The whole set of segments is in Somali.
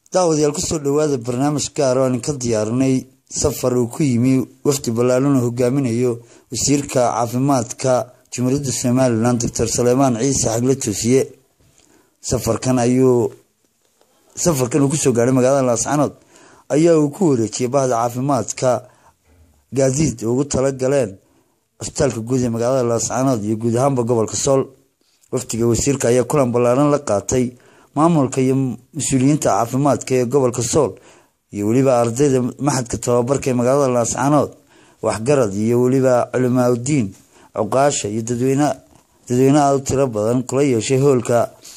daawadayaal kusoo dhowaada barnaamij gaar oo aan ka diyaarinay safar uu ku yimi wafdi ballaaran oo hogaaminayo wasiirka caafimaadka jumhuuriyadda somalilan doctor saleymaan ciise xagle toosiye safarkan ayuu safarkan uu kusoo gaadhay magaalada laascanood ayaa uu ku wareejiyay bahda caafimaadka gaadiid ugu tala galeen cusbitaalka guud ee magaalada laascanood iyo guud ahaanba gobolka sool wafdiga wasiirka ayaa kulan ballaaran la qaatay maamulka iyo mas-uuliyiinta caafimaadka ee gobolka sool iyo weliba ardayda maxadka tababarka ee magaalada laascanood waxgarad iyo weliba culimaauddiin cuqaasha iyo dadweyne dadweyne aada u tiro badan kula yeeshay hoolka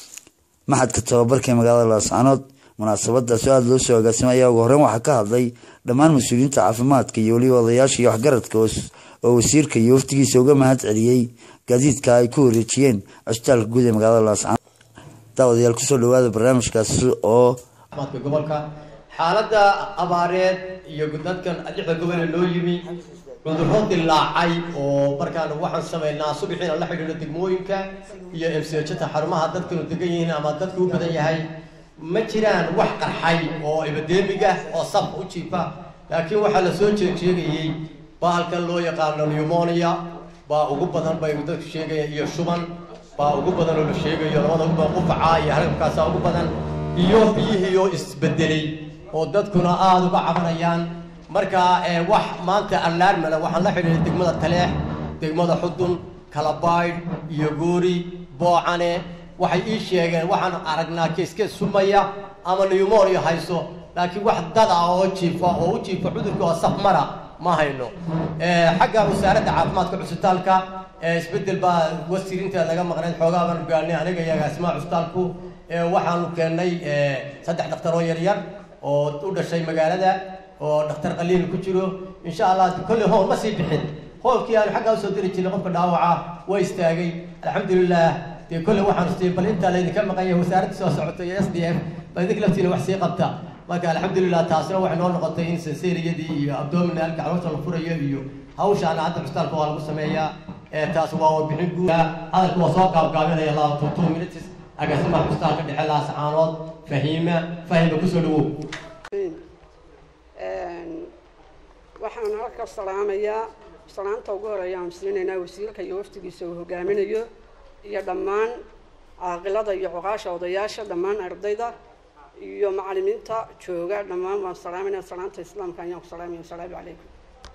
maxadka tababarka ee magaalada laascanood munaasabadaas oo aada loo soo agaasimay ayaa ugu horreyn waxaa ka hadlay dhammaan mas-uuliyiinta caafimaadka iyo weliba odayaasha iyo waxgaradka oo wasiirka iyo waftigiisa uga mahad celiyey gaadiidka ay ku wareejiyeen cusbitaalka guud ee magaalada laascanood daawadayaal kusoo dhawaada barnaamijkaasi oo gobolka xaaladda abaareed iyo dadkan lixda gobole loo yimi cudurro dilaacay oo markaan waxaan samaynaa subaxiina la xidhiidho degmooyinka iyo emsejata xarumaha dadkanu degan yihiin ama dadku u badan yahay ma jiraan wax qarxay oo ebadeemiga oo saf u jiifa laakiin waxaa la soo jeejeegayey baalkan loo yaqaano pneumonia baa ugu badan bay dadku sheegayaan iyo shuban baa ugu badan oo la sheegayo labada ugu badan qufaca iyo halkaasaa ugu badan iyo biyihiioo isbedelay oo dadkuna aada uga cabanayaan marka wax maanta alarmana waxaan la xidhiidhay degmada taleex degmada xudun kalabaydh iyo goori boocane waxay ii sheegeen waxaan aragnaa keeskees sumaya ama pneumonia hayso laakiin wax dad ah oo jiifa oo u jiifa cudurka oo safmara ma hayno xagga wasaaradda caafimaadka cusbitaalka isbedel baa wasiirinta laga maqnayd xoogaa baan gaarnay aniga iyo agaasimaha cusbitaalku waxaanu keennay saddex dhakhtar oo yaryar oo u dhashay magaalada oo dhakhtar qaliil ku jiro insha allah kolley hool ma sii bixin hoolkii aanu xaggaa usoo diri jirnay qofka dhaawaca waa istaagay alxamdulilah dee kolley waxaanu sii bal intaa laydinka maqan yahay wasaaradda soo socota iyo s d f baa idinka laftiina wax sii qabta marka alxamdulilah taasina waxay noo noqotay in senseriyadii iyo abdominalka caloosha la furayo iyo hawshaana hadda cusbitaalka waa lagu sameeyaa taas waa warbixin guud hadalka waa soo qaabgaabinaya laba two two minutes agaasimaha cusbitaalka dhexe laascaanood fahiima fahima kusoo dhawow waxaan halka salaamayaa salaanta ugu horeeya aan siinaynaa wasiirka iyo waftigiisa uu hogaaminayo iyo dhammaan caaqilada iyo cuqaasha odayaasha dhammaan ardayda iyo macalimiinta jooga dhammaan waan salaamayna salaanta islaamka ayaan ku salaamaya wasalaamu calaykum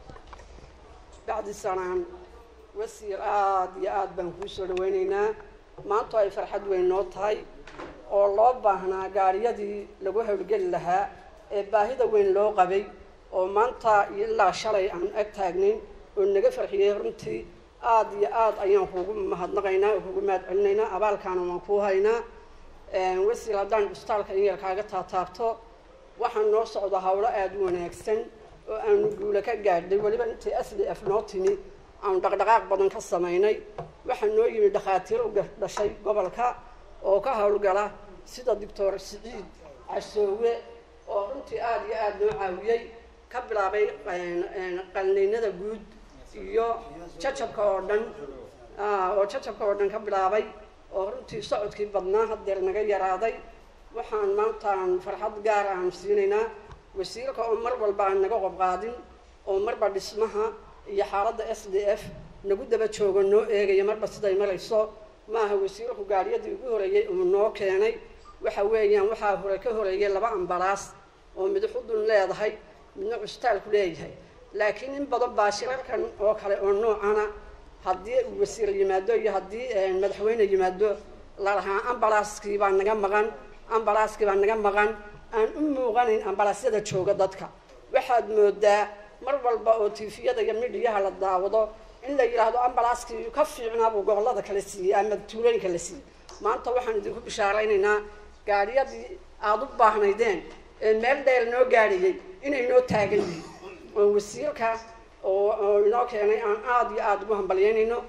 bacdi salaan wasiir aada iyo aada baan kuu soo dhaweyneynaa maanta ay farxad weyn noo tahay oo loo baahnaa gaariyadii lagu howlgeli lahaa ee baahida weyn loo qabay oo maanta ilaa shalay aan ag taagnayn oo naga farxiyey runtii aada iyo aada ayaan kuugu mahadnaqaynaa oo kugu mahad celinaynaa abaalkaana waan kuu haynaa wasiir haddaan cusbitaalka in yar kaaga taataabto waxaan noo socda hawlo aada u wanaagsan oo aanu guula ka gaadhay weliba intii s d f noo timi aanu dhaqdhaqaaq badan ka samaynay waxaa noo yimi dhakhaatiir u dhashay gobolka oo ka howlgala sida doctor siciid casoowe oo runtii aada iyo aada noo caawiyey ka bilaabay qalniinada guud iyo jacabka oo dhan oo jacabka oo dhan ka bilaabay oo runtii socodkii badnaa haddeer naga yaraaday waxaan maantaan farxad gaar aan siinaynaa wasiirka oo mar walba aan naga qobqaadin oo marba dhismaha iyo xaaladda s d f nagu daba joogo noo eegaya marba siday marayso maaha wasiirku gaariyadii ugu horeeyey uu noo keenay waxa weeyaan waxaa hore ka horeeyay laba ambalaas oo mid xudun leedahay midna cusbitaalku leeyahay laakiin in badan baa shirarkan oo kale oo noocana haddii uu wasiir yimaado iyo haddii madaxweyne yimaado lalahaa ambalaaskii baa naga maqan ambalaaskii baa naga maqan aan u muuqanayn ambalaasyada jooga dadka waxaad moodaa mar walba oo tifiyada iyo midhiyaha la daawado in la yidhaahdo ambalaaskii ka fiicnaabuu gobollada kala siiyey ama tuulooyinka la siiyey maanta waxaan idinku bishaaraynaynaa gaadhiyadii aada u baahnaydeen ee meel dheer noo gaadhayay inay noo taagan yihiin oo wasiirka oo oo inoo keenay aan aada iyo aada ugu hambalyeynayno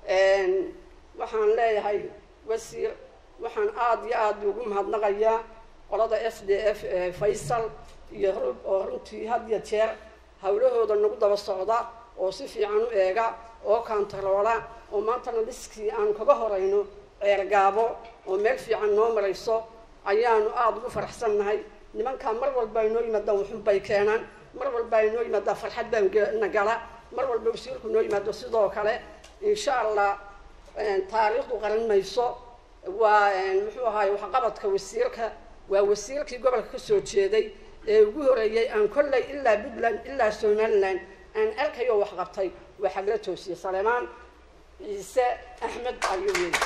waxaan leeyahay wasiir waxaan aada iyo aada ugu mahadnaqayaa qolada s d f faysal iyo rub oo runtii had iyo jeer hawlahooda nagu daba socda oo si fiican u eega oo kantaroola oo maantana dhiskii aanu kaga horayno ceergaabo oo meel fiican noo marayso ayaanu aada ugu faraxsannahay nimankaa mar walba ay noo yimaadaan waxun bay keenaan mar walba ay noo yimaadaan farxad baan na gala mar walba wasiirku noo yimaado sidoo kale insha allah taariikhdu qaran mayso waa muxuu ahaay waxqabadka wasiirka waa wasiirkii gobolka kasoo jeeday ee ugu horeeyey aan kolley ilaa puntland ilaa somaliland aan arkayo wax qabtay waa xagla toosiye salemaan ciise axmed ayuu yiri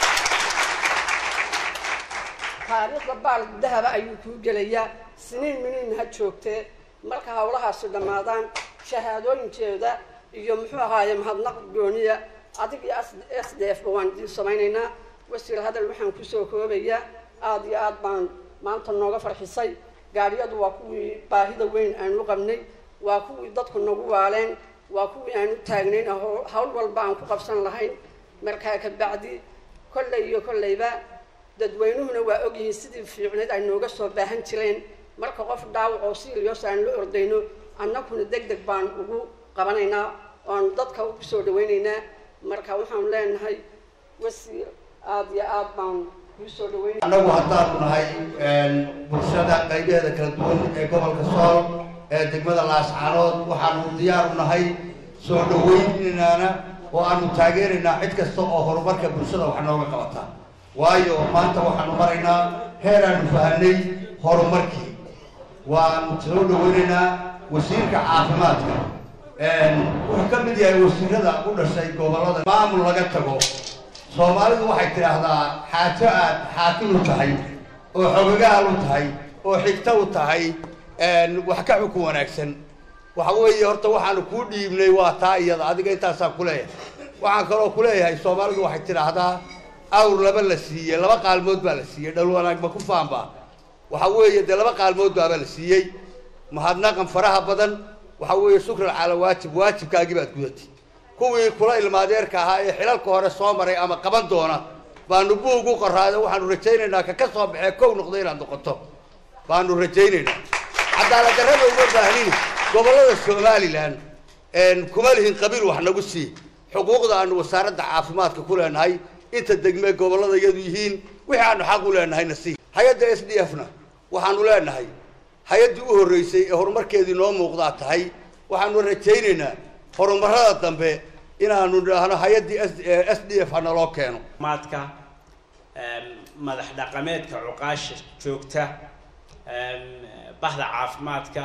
taariikhda baal dahaba ayuu kuu gelayaa siniin miniin ha joogtee marka hawlahaasi dhammaadaan shahaadooyinkeeda iyo muxuu ahaaye mahadnaq gooniya adig iyo s d f ba waan idiin samaynaynaa wasiir hadal waxaan kusoo koobayaa aada iyo aad baan maanta nooga farxisay gaadhiyadu waa kuwii baahida weyn aan u qabnay waa kuwii dadku nagu waaleen waa kuwii aan u taagnayn hawl walba aan ku qabsan lahayn markaa kabacdi kolley iyo kolleyba dadweynuhuna waa ogyihiin sidii fiicneed ay nooga soo baahan jireen marka qof dhaawac oo silios aan la ordayno annaguna deg deg baan ugu qabanaynaa oan dadka kusoo dhawaynaynaa marka waxaan leenahay wasiir aada iyo aad baan kuusoo dhaweynay annagu haddaanu nahay bulshada qaybaheeda kala duwan ee gobolka sool ee degmada laascaanood waxaanu diyaaru nahay soo dhaweynaana oo aanu taageeraynaa cid kasta oo horumarka bulshada wax nooga qabata waayo maanta waxaanu maraynaa heer aanu fahanay horumarkii waanu soo dhaweynaynaa wasiirka caafimaadka wuxuu ka mid yahay wasiirada u dhashay gobollada maamul laga tago soomaalidu waxay tidhaahdaa xaajo aad xaakim u tahay oo xogagaal u tahay oo xigto u tahay wax ka xukun wanaagsan waxa weeye horta waxaanu kuu dhiibnay waa taa iyada adiga intaasaa kuleeyahay waxaan kaloo kuleeyahay soomaalidu waxay tidhaahdaa awr laba la siiyey laba qaalmood baa la siiyey dhal wanaag ma ku faanba waxa weeye dee laba qaalmood baaba la siiyey mahadnaqan faraha badan waxa weeye shukran cala waajib waajibkaagii baad gudatay kuwii kula ilmaadeerka ahaa ee xilalka hore soo maray ama qaban doona baanu buug u qoraada waxaanu rajaynaynaa ka ka soo baxee kow noqda inaad noqoto baanu rajaynaynaa cadaaladdarrada uma baahnin gobollada somalilan kuma lihin qabiil wax nagu sii xuquuqda aanu wasaaradda caafimaadka ku leenahay inta degmee gobollada iyadu yihiin wixii aanu xaq u leenahayna sii hay-adda s d f na waxaanu leenahay hay-addii u horreysay ee horumarkeedii noo muuqdaa tahay waxaanu rajaynaynaa horumarada dambe inaanu dhahno hay-addii s d f hanaloo keeno maadka madax dhaqameedka cuqaasha joogta bahda caafimaadka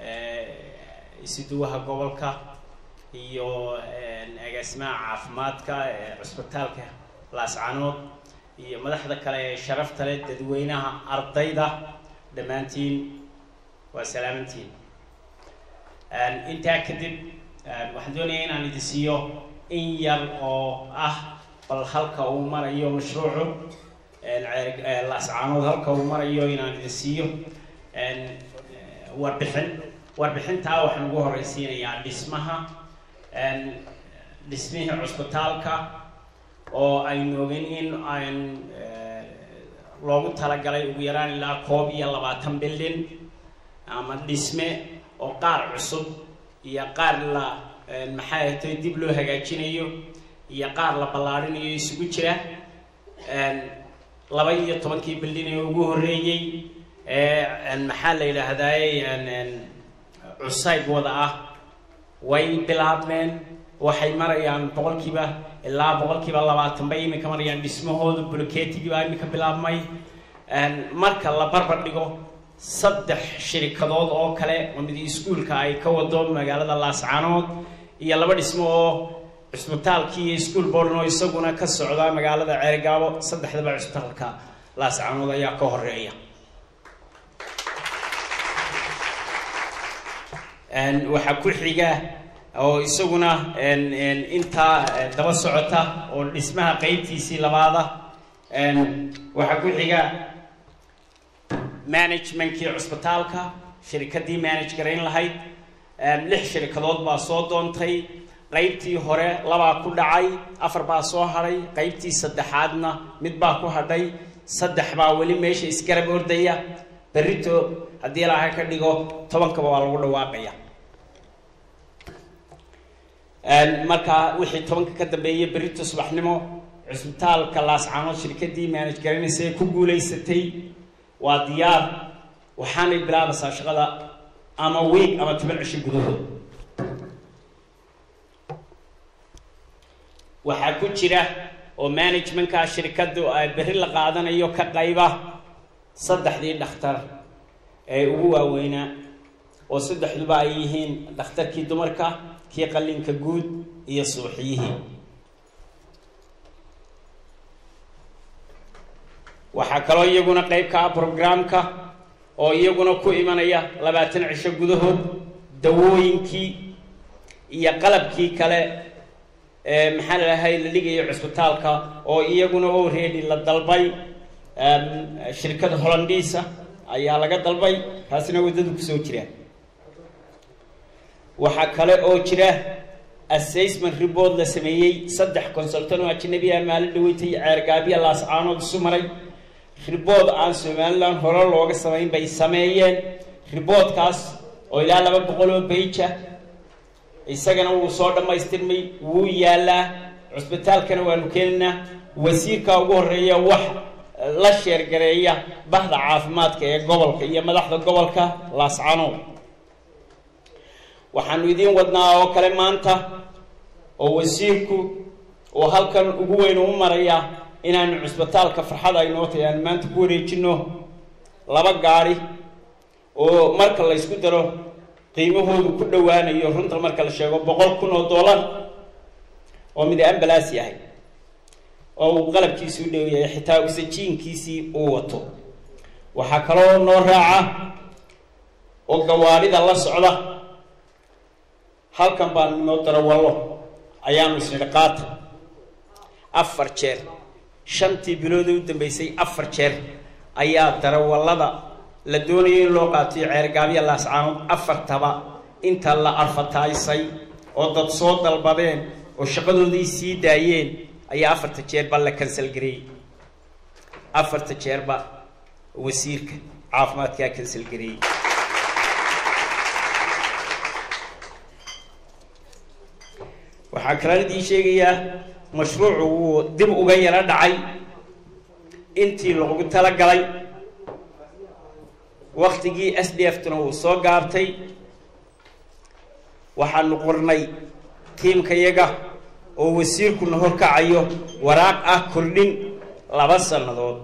isuduwaha gobolka iyo agaasimaha caafimaadka cusbitaalka laascanood iyo madaxda kale ee sharafta leh dadweynaha ardayda dhammaantiin waa salaamantiin intaa kadib waxaan doonaya inaan idin siiyo in yar oo ah bal halka uu marayo mashruucu laascaanood halka uu marayo inaan idin siiyo warbixin warbixintaa waxaan ugu horeysiinayaa dhismaha dhismihii cusbitaalka oo aynu ogeyn in aan loogu talagalay ugu yaraan ilaa koob iyo labaatan bildin ama dhisme oo qaar cusub iyo qaar la maxay ahatay dib loo hagaajinayo iyo qaar la ballaarinayo isugu jira laba iyo tobankii bildin ee ugu horreeyey ee maxaa la yidhaahdaay cusayb wada ah way bilaabmeen waxay marayaan boqolkiiba ilaa boqolkiiba labaatan bay iminka marayaan dhismahooda bulkeetigii baa iminka bilaabmay marka la barbar dhigo saddex shirikadood oo kale oo mid iskuulka ay ka wado magaalada laascaanood iyo laba dhismo oo cusbitaalkii iyo iskuol boorn oo isaguna ka socda magaalada ceerigaabo saddexdaba cusbitaalka laascaanood ayaa ka horeeya waxaa ku xiga oo isaguna intaa daba socota oo dhismaha qeybtiisii labaada waxaa ku xiga managementkii cusbitaalka shirikadii manage garayn lahayd lix shirikadood baa soo doontay qeybtii hore labaa ku dhacay afar baa soo hadhay qeybtii saddexaadna mid baa ku hadhay saddex baa weli meesha isgarab ordaya berrito haddii ilaahay ka dhigo tobankaba waa lagu dhawaaqaya marka wixii tobanka ka dambeeyay berrito subaxnimo cusbitaalka laascaanood shirkadii manage garanaysa ee ku guulaysatay waa diyaar waxaanay bilaabaysaa shaqada ama week ama toban cisho gudahood waxaa ku jira oo managementka shirkaddu ay berri la qaadanayo ka qayba saddexdii dhakhtar ee ugu waaweynaa oo saddexduba ay yihiin dhakhtarkii dumarka kii qallinka guud iyo suuxiyihii waxaa kaloo iyaguna qayb ka ah programka oo iyaguna ku imanaya labaatan cisho gudahood dawooyinkii iyo qalabkii kale ee maxaa lalahay la dhigayo cusbitaalka oo iyaguna already la dalbay shirkada hollandiisa ayaa laga dalbay taasina waddadu kusoo jira waxaa kale oo jira assessment report la sameeyey saddex consultan oo ajnabi ah maalin dhaweynta iyo ceergaabiya laascaanood isu maray ribood aan somalilan hore looga samayn bay sameeyeen riboodkaas oo ilaa laba boqol oo beija isagana wuu soo dhammaystirmay wuu yaalaa cusbitaalkana waanu keenaynaa wasiirka ugu horeeya wax la sheergareeya bahda caafimaadka ee gobolka iyo madaxda gobolka laascanood waxaanu idiin wadnaa oo kale maanta oo wasiirku oo halkan ugu weyn u maraya inaanu cusbitaalka farxad ay noo tahay aan maanta ku wareejino laba gaari oo marka la ysku daro qiimahoodu ku dhowaanayo runta marka la sheego boqol kun oo dollar oo mid ambalaas yahay oo uu qalabkiisi u dhow yahay xitaa usajiinkiisii uu wato waxaa kaloo noo raaca oo gawaarida la socda halkan baan noo darawallo ayaanu isnidhi qaata afar jeer shantii bilood u dambeysay afar jeer ayaa darawallada la doonayay in loo qaatiyo ceergaabya laascaanood afartaba inta la arfataysay oo dad soo dalbadeen oo shaqadoodii sii daayeen ayaa afarta jeerba la kansal gareeyey afarta jeerba wasiirka caafimaadkaa kansal gareeyey waxaa kalena idiin sheegayaa mashruucu wuu dib uga yaro dhacay intii loogu talagalay waktigii s d f tuna wuu soo gaabtay waxaanu qornay tiimkayaga oo wasiirkuna horkacayo waraaq ah kordhin laba sannadood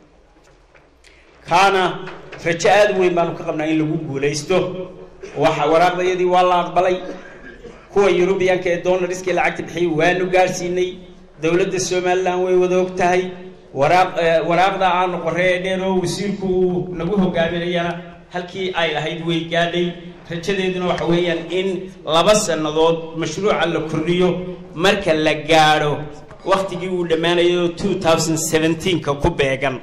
kaana rajo aada weyn baanu ka qabnaa in lagu guulaysto waxa waraaqdayadii waa la aqbalay kuwa yurubiyanka ee donariskii lacagta bixiyay waanu gaadhsiinay dowladda somalilan way wada og tahay waraaq waraaqda aanu qorey ee dheer oo wasiirku uu nagu hogaaminayana halkii ay lahayd way gaadhay rajadeeduna waxa weeyaan in laba sannadood mashruuca la kordhiyo marka la gaadho waktigii uu dhammaanayo two thousand seventeenka ku beegan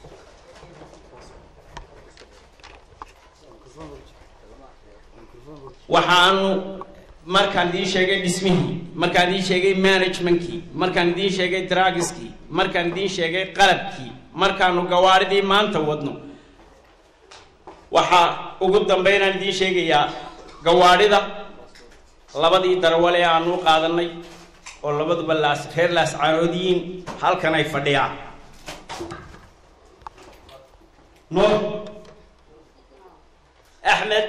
waxaanu markaan idiin sheegay dhismihii markaan idiin sheegay managementkii markaan idiin sheegay dragiskii markaan idiin sheegay qalabkii markaanu gawaaridii maanta wadno waxaa ugu dambeynaan idiin sheegayaa gawaadhida labadii darawal ee aanu u qaadanay oo labaduba laas reer laascaanoodiyiin halkan ay fadhiyaan nuur axmed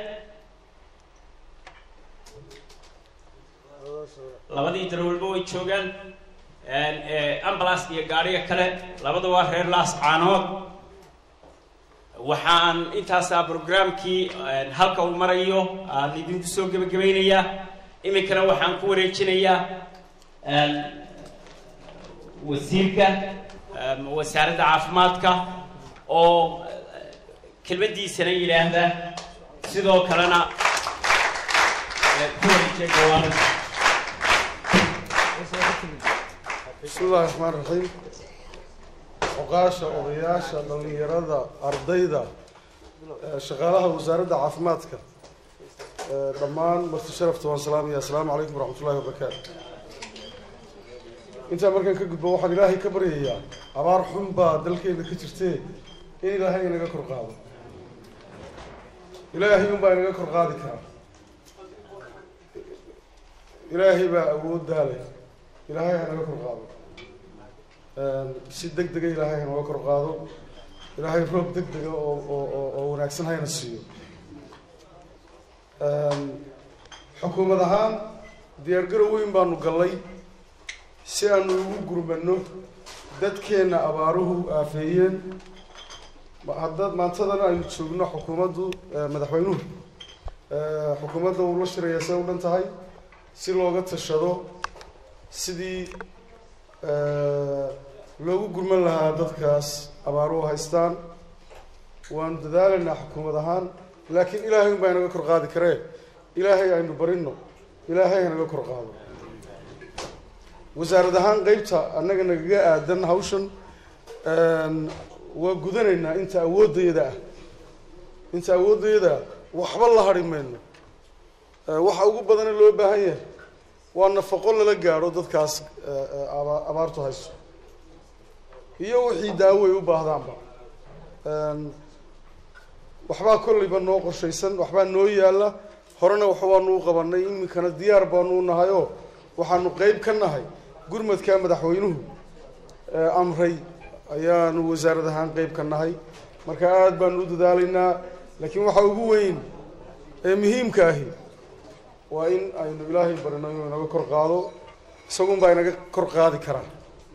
labadii darawalba way joogaan ambalaska iyo gaadhiga kale labada waa reer laascaanood waxaan intaasaa brograamkii halka uu marayo aan idinku soo gebagabaynayaa iminkana waxaan ku wareejinayaa wasiirka wasaaradda caafimaadka oo kelmadiisana yidhaahda sidoo kalena ku wareejiya gawaarida bismi illahi raxmaan raxiim oqaasha odayaasha dhallinyarada ardayda shaqaalaha wasaaradda caafimaadka dhammaan marti sharafta waan salaamaya assalaamu calaykum waraxmat ullahi wabarakaatu intaa markaan ka gudbo waxaan ilaahay ka baryayaa abaar xun baa dalkeena ka jirtee in ilaahay inaga kor qaado ilaahay unbaa inaga kor qaadi karaa ilaahay baa awood daalay ilaahay ha naga kor qaado si deg dega ilaahay ha naga kor qaado ilaahay roob deg dega oo oo oo oo wanaagsan hayna siiyo xukuumad ahaan diyaargarow weyn baanu gallay si aanu ugu gurmano dadkeenna abaaruhu aafeeyeen hadda maantadana aynu joogno xukuumaddu madaxweynuhu xukuumadda uu la shiraya see u dhan tahay si looga tashado sidii loogu gurman lahaa dadkaas abaaruhu haystaan waanu dadaalaynaa xukuumad ahaan laakiin ilaahay un baa inaga kor qaadi karee ilaahay aynu barino ilaahay hanaga kor qaado wasaarad ahaan qeybta annaga nagaga aadan hawshan waa gudanaynaa inta awooddayada ah inta awooddayada ah waxba la hadhi mayno waxa ugu badane loo baahan yahay waa nafaqo lala gaadho dadkaas aba- abaartu hayso iyo wixii daawo ay u baahdaanba waxbaa kollayba noo qorshaysan waxbaa noo yaalla horena wax waanu u qabanay iminkana diyaar baanu u nahay oo waxaanu qeyb ka nahay gurmadka madaxweynuhu amray ayaanu wasaarad ahaan qeyb ka nahay marka aada baanu u dadaalaynaa laakiin waxa ugu weyn ee muhiimka ahi waa in aynu ilaahay barino inuu inaga kor qaado isagun baa inaga kor qaadi karaa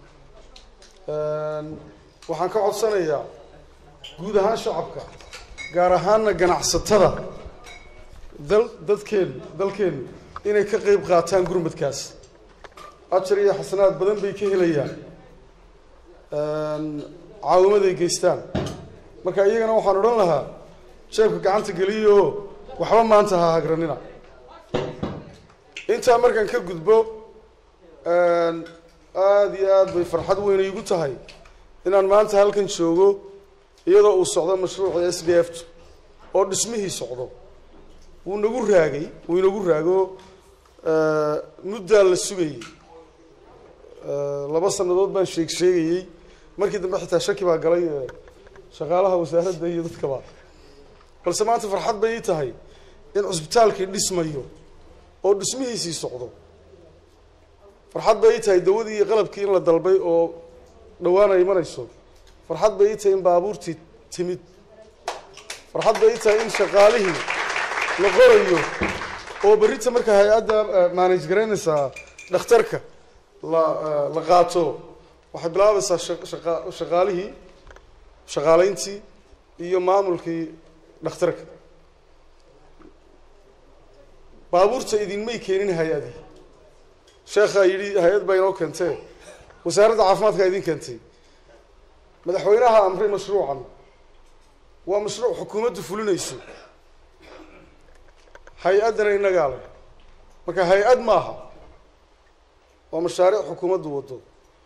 waxaan ka codsanayaa guud ahaan shacabka gaar ahaana ganacsatada dal dadkeenu dalkeenu inay ka qeyb qaataan gurmadkaas ajar iyo xasanaad badan bay ka helayaan caawimaday geystaan marka iyagana waxaan odhan lahaa jeebka gacanta geliyo oo waxba maanta ha hagranina intaa markaan ka gudbo aada iyo aad bay farxad weyn igu tahay inaan maanta halkan joogo iyadoo uu socdo mashruuca s d f oo dhismihii socdo wuu nagu raagay wuu inagu raago muddaa la sugayey laba sannadood baan sheeg sheegayey markii dambe xitaa shaki baa galay shaqaalaha wasaaradda iyo dadkaba balse maanta farxad bay ii tahay in cusbitaalkii dhismayo oo dhismihiisii socdo farxad bay ii tahay dawadii iyo qalabkii in la dalbay oo dhawaan ay imanayso farxad bay ii tahay in baabuurtii timid farxad bay ii tahay in shaqaalihii la qorayo oo berrita marka hay-adda manage garaynaysaa dhakhtarka la la qaato waxay bilaabaysaa shaqa shaqaalihii shaqaaleyntii iyo maamulkii dhakhtarka baabuurta idinmay keenin hay-adii sheekhaa yidhi hay-ad baa inoo keentee wasaaradda caafimaadkaa idin keentay madaxweynaha amray mashruucan waa mashruuc xukuumaddu fulinayso hay-addana innagaa leh marka hay-ad maaha waa mashaariic xukuumaddu wado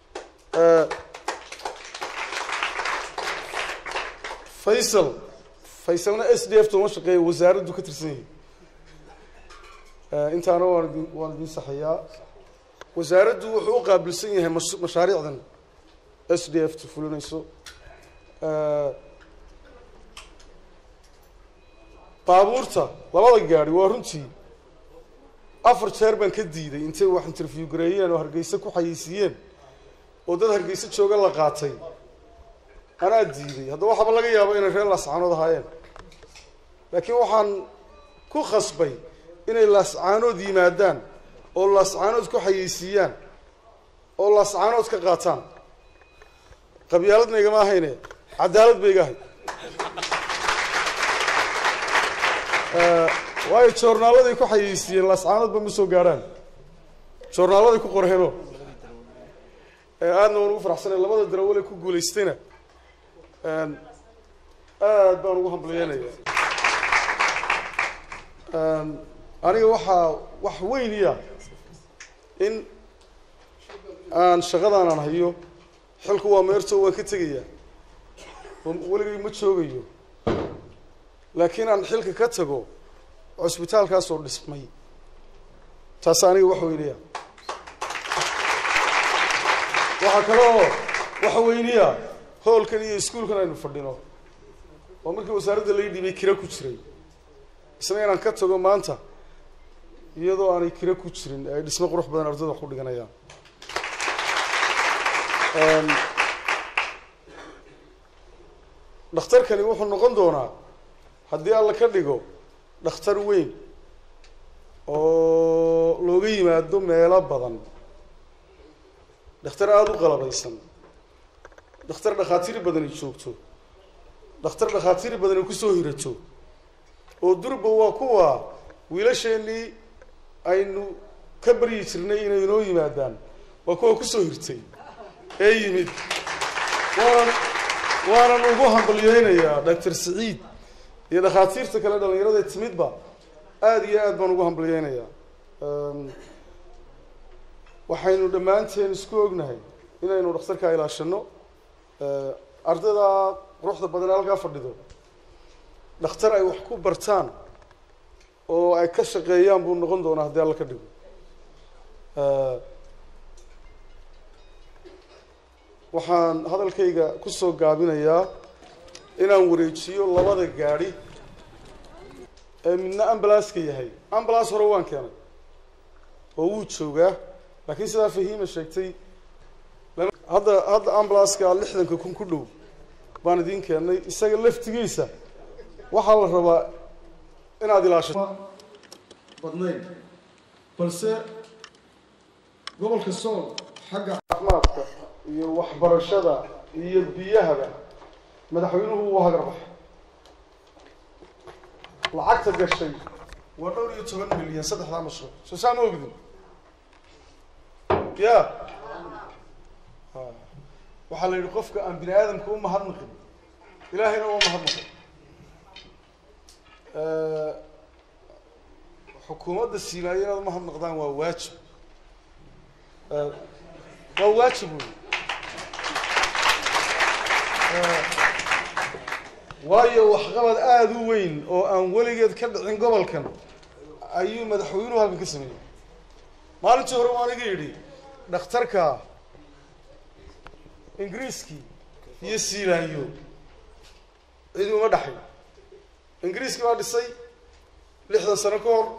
faysal faysalna s d f tooma shaqeeya wasaaraddu ka tirsan yahay intaana waan idin waan idin saxayaa wasaaraddu wuxuu u qaabilsan yahay mas mashaariicdan s d f ta fulinayso baabuurta labada gaari waa runtii afar jeer baan ka diiday intay wax interview gareeyeen oo hargeysa ku xayeysiiyeen oo dad hargeysa jooga la qaatay anaa diiday haddaba waxaaba laga yaabo inay reer laascaanood ahaayeen laakiin waxaan ku khasbay inay laascaanood yimaadaan oo laascaanood ku xayeysiiyaan oo laascaanood ka qaataan qabyaaladna igama ahayne cadaalad ba iga ahay waayo joornaaladay ku xayeysiiyeen laascaanoodba ma soo gaadhaan joornaaladay ku qorheeno aadna waan ugu faraxsanay labada darawale ku guulaystayna aad baan ugu hambalyeynaya aniga waxaa wax weyniya in aan shaqadan aan hayo xilku waa meerto waan ka tegayaa oo weligay ma joogayo laakiin aan xilka ka tago cusbitaalkaasoo dhismay taas aniga wax weyniya waxaa kaloo waxa weyniya hoolkan iyo iskuolkan aynu fadhino oo markii wasaaradda lai dhibay kira ku jiray isna inaan ka tago maanta iyadoo aanay kira ku jirin ay dhismo qurux badan ardayda wax ku dhiganayaan dhakhtarkani wuxuu noqon doonaa haddii alla ka dhigo dhakhtar weyn oo looga yimaado meelo badan dhakhtar aada u qalabaysan dhakhtar dhakhaatiir badani joogto dhakhtar dhakhaatiir badani kusoo hirato oo durba waa kuwa wiilasheenii aynu ka baryi jirnay inay inoo yimaadaan waa kuwa kusoo hirtay ee yimid waanan waanan ugu hambalyeynayaa doctor saciid iyo dhakhaatiirta kale dhalinyarada timidba aada iyo aad baan ugu hambalyeynayaa waxaynu dhammaanteen isku ognahay inaynu dhakhtarkaa ilaashano ardayda quruxda badan ee halkaa fadhido dhakhtar ay wax ku bartaan oo ay ka shaqeeyaan buu noqon doonaa haddii alla ka dhigo waxaan hadalkayga kusoo gaabinayaa inaan wareejiyo labada gaadhi ee midna ambalanceka yahay ambulance hore waan keenay oo wuu joogaa laakiin sidaa fahiima sheegtay hadda hadda ambulanceka lixdanka kun ku dhow baan idiin keennay isaga laftigiisa waxaa la rabaa inaad ilaashato badnayn balse gobolka sool xagga caafimaadka iyo waxbarashada iyo biyahaba madaxweynuhu uu hagar baxay lacagta gashay waa dhowr iyo toban milyan saddexdaa mashruuc soo saa ma ogdin ya waxaa la yidhi qofka aan bini aadamka u mahadnaqin ilaahayna uma mahadnaqin xukuumadda siilaayo inaad umahadnaqdaan waa waajib waa waajib wey waayo waxqabad aada u weyn oo aan weligeed ka dhicin gobolkan ayuu madaxweynuhu halkan ka sameeyey maalintii hore waan iga yidhi dhakhtarka ingiriiskii iyo siilaayo cidi uma dhexay ingiriiskii baa dhisay lixdan sano ka hor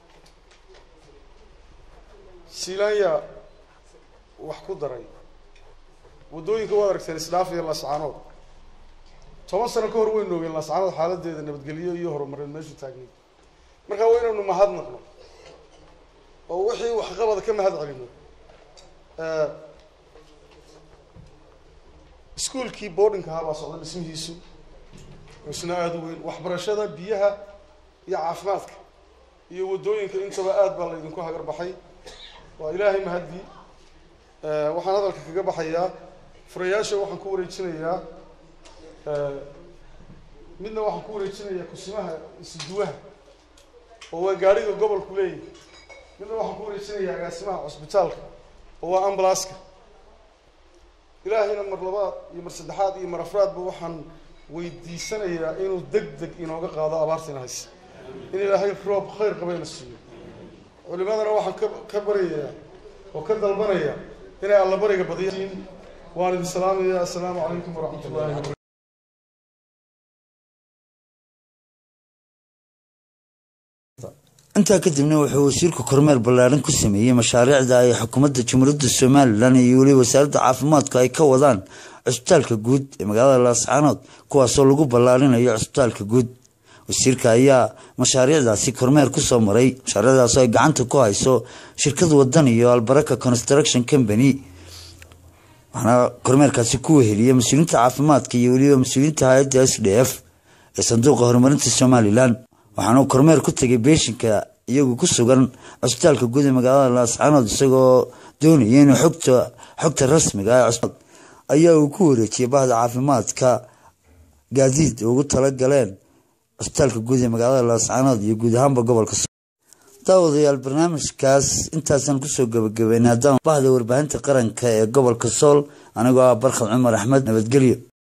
silaanya wax ku daray waddooyinka waad aragteen isdhaaf iyo lascaanood toban sano ka hor waynu ogeen lascaanood xaaladeeda nabadgelyo iyo horumareed meeshu taagnayd markaa waa inaynu mahadnaqno oo wixii waxqabada ka mahad celino iskuolkii boardingka ahaa baa socda dhismihiisu isna aada u weyn waxbarashada biyaha iyo caafimaadka iyo waddooyinka intaba aada baa laydinku hagar baxay waa ilaahay mahadii waxaan hadalka kaga baxayaa furayaasha waxaan ku wareejinayaa midna waxaan ku wareejinayaa kusimaha isduwaha oo waa gaadhiga gobolku leeyahy midna waxaan ku wareejinayaa agaasimaha cusbitaalka oo waa ambalaska ilaahayna mar labaad iyo mar saddexaad iyo mar afraadba waxaan weydiisanayaa inuu deg deg inooga qaado abaartiina haysa in ilaahay roob khayr qabayna siiyo culimadana waxaan ka ka baryayaa oo ka dalbanayaa inay allabariga badiyaan waan idin salaamayaa assalaamu calaykum waraxmat ullahi wabarakatu intaa kadibna wuxuu wasiirku kormeer ballaaran ku sameeyey mashaariicda ay xukuumadda jamhuuriyadda somalilan iyo weli wasaaradda caafimaadku ay ka wadaan cusbitaalka guud ee magaalada laascaanood kuwaasoo lagu ballaarinayo cusbitaalka guud wasiirka ayaa mashaariicdaasi kormeer kusoo maray mashaariicdaasoo ay gacanta ku hayso shirkad wadan iyo albaraka construction company waxaana kormeerkaasi ku weheliyey mas-uuliyiinta caafimaadka iyo weliba mas-uuliyiinta hay-adda s d f ee sanduuqa horumarinta somalilan waxaana uu kormeer ku tegay beeshinka iyagu ku sugan cusbitaalka guud ee magaalada laascaanood isagoo doonaya inuu xogta xogta rasmiga ah ee ayaa uu ku wareejiyey bahda caafimaadka gaadiid ugu tala galeen cusbitaalka guud ee magaalada laascaanood iyo guud ahaanba gobolka daawadayaal barnaamijkaas intaasaan kusoo gabagabeynay haddaan bahda warbaahinta qaranka ee gobolka sool anigoo ah barkhad cumar axmed nabadgelyo